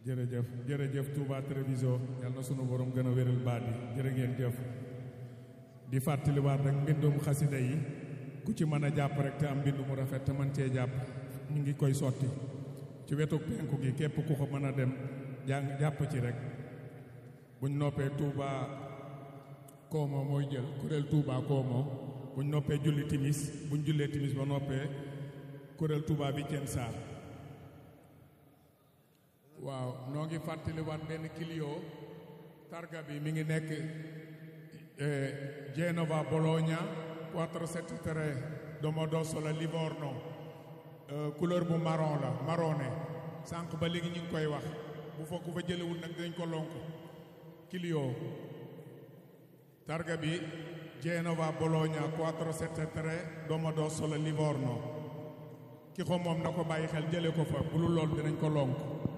jërëjëf jërëjëf Touba Treviso yal na sunu borom gën a wéral baat yi jërë ngeen jëf di fàttaliwaat rek mbindum xasida yi ku ci mën a jàpp rek te am mbind mu rafet te mën cee jàpp ñu ngi koy sotti ci wetu penku gi képp ku ko mën a dem jàng jàpp ci rek buñ noppee Touba Koomo mooy jël kuréel Touba Koomo buñ noppee julli timis buñ jullee timis ba noppee kuréel Touba bi Ceen Saar waaw noo ngi fàttaliwaat benn Clio targa bi mi ngi nekk Genova Bologna 473 Domodossola Livorno couleur bu marron la marronné sànq ba léegi ñu ngi koy wax bu fa ku fa jëlewul nag dañ ko lonk Clio targa bi Genova Bologna 473 Domodossola Livorno ki ko moom na ko bàyyi xel jële ko fa bu lu lool dinañ ko lonk